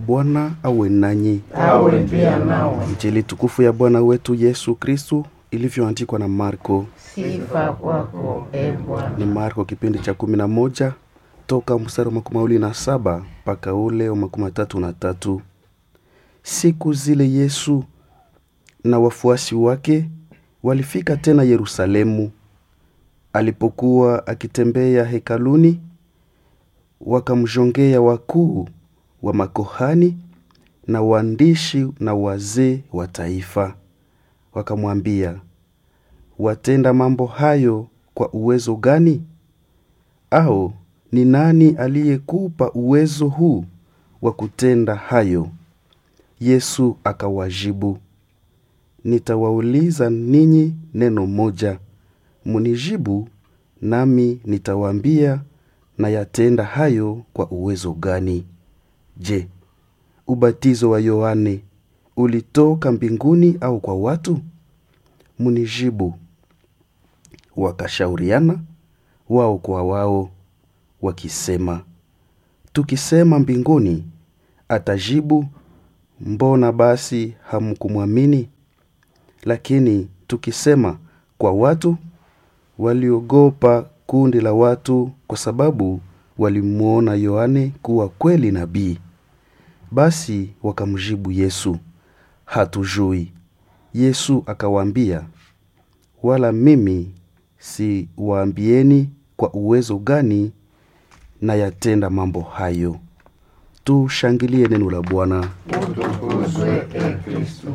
Bwana awe nanyi. awe pia nawe. Injili tukufu ya Bwana wetu Yesu Kristu ilivyoandikwa na Marko. Sifa kwako e Bwana. Ni Marko kipindi cha kumi na moja toka mstari wa makumi mawili na saba mpaka ule wa makumi matatu na tatu. Siku zile Yesu na wafuasi wake walifika tena Yerusalemu. Alipokuwa akitembea hekaluni, wakamjongea wakuu wa makohani na waandishi na wazee wa taifa, wakamwambia, watenda mambo hayo kwa uwezo gani? Au ni nani aliyekupa uwezo huu wa kutenda hayo? Yesu akawajibu, nitawauliza ninyi neno moja, munijibu nami nitawaambia nayatenda hayo kwa uwezo gani. Je, ubatizo wa Yohane ulitoka mbinguni au kwa watu? Munijibu. Wakashauriana wao kwa wao, wakisema, tukisema mbinguni, atajibu, mbona basi hamkumwamini? Lakini tukisema kwa watu, waliogopa kundi la watu, kwa sababu walimwona Yohane kuwa kweli nabii. Basi wakamjibu Yesu, hatujui. Yesu akawaambia, wala mimi si waambieni kwa uwezo gani na yatenda mambo hayo. Tushangilie neno la Bwana. Utukuzwe e Kristo.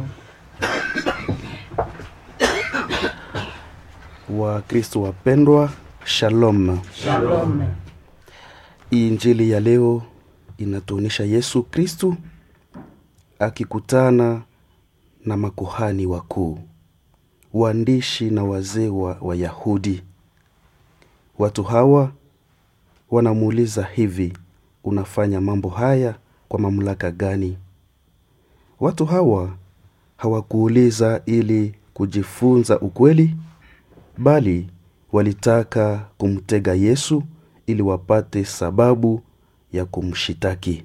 Wakristo wapendwa, shalom. Shalom. Injili ya leo inatuonyesha Yesu Kristu akikutana na makuhani wakuu, waandishi na wazee wa Wayahudi. Watu hawa wanamuuliza hivi, unafanya mambo haya kwa mamlaka gani? Watu hawa hawakuuliza ili kujifunza ukweli, bali walitaka kumtega Yesu ili wapate sababu ya kumshitaki.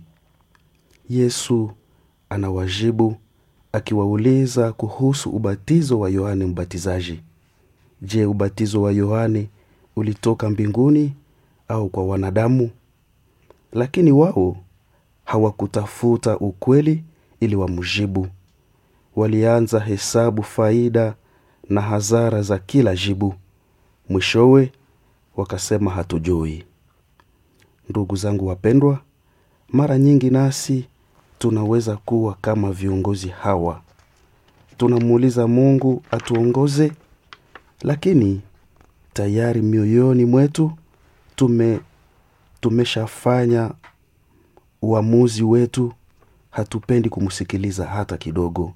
Yesu anawajibu akiwauliza kuhusu ubatizo wa Yohane Mbatizaji. Je, ubatizo wa Yohane ulitoka mbinguni au kwa wanadamu? Lakini wao hawakutafuta ukweli ili wamjibu. Walianza hesabu faida na hasara za kila jibu. Mwishowe wakasema hatujui. Ndugu zangu wapendwa, mara nyingi nasi tunaweza kuwa kama viongozi hawa. Tunamuuliza Mungu atuongoze, lakini tayari mioyoni mwetu tume tumeshafanya uamuzi wetu, hatupendi kumsikiliza hata kidogo.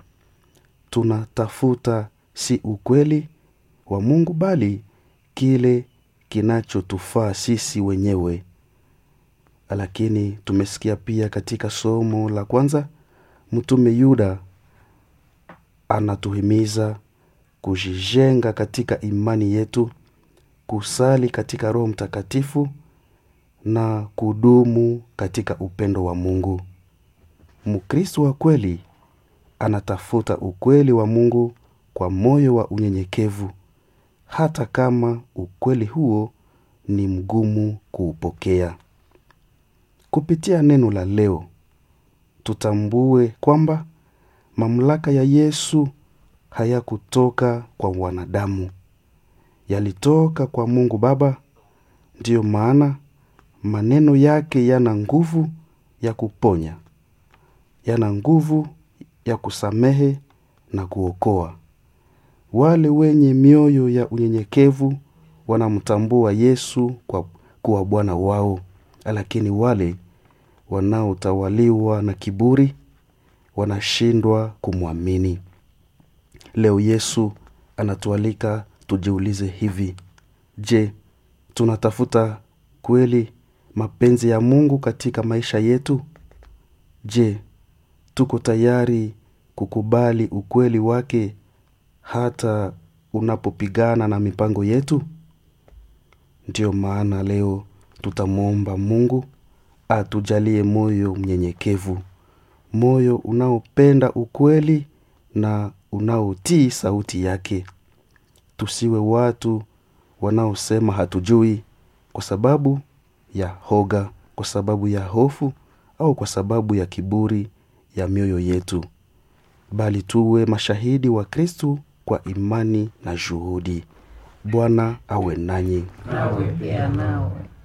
Tunatafuta si ukweli wa Mungu bali kile kinachotufaa sisi wenyewe. Lakini tumesikia pia katika somo la kwanza, mtume Yuda anatuhimiza kujijenga katika imani yetu, kusali katika Roho Mtakatifu na kudumu katika upendo wa Mungu. Mkristo wa kweli anatafuta ukweli wa Mungu kwa moyo wa unyenyekevu, hata kama ukweli huo ni mgumu kuupokea. Kupitia neno la leo, tutambue kwamba mamlaka ya Yesu hayakutoka kwa wanadamu, yalitoka kwa Mungu Baba. Ndiyo maana maneno yake yana nguvu ya kuponya, yana nguvu ya kusamehe na kuokoa. Wale wenye mioyo ya unyenyekevu wanamtambua Yesu kwa kuwa Bwana wao, lakini wale wanaotawaliwa na kiburi wanashindwa kumwamini. Leo Yesu anatualika tujiulize hivi: Je, tunatafuta kweli mapenzi ya Mungu katika maisha yetu? Je, tuko tayari kukubali ukweli wake hata unapopigana na mipango yetu? Ndiyo maana leo tutamwomba Mungu atujalie moyo mnyenyekevu, moyo unaopenda ukweli na unaotii sauti yake tusiwe watu wanaosema hatujui kwa sababu ya hoga kwa sababu ya hofu au kwa sababu ya kiburi ya mioyo yetu bali tuwe mashahidi wa kristu kwa imani na juhudi bwana awe nanyi nawe pia nawe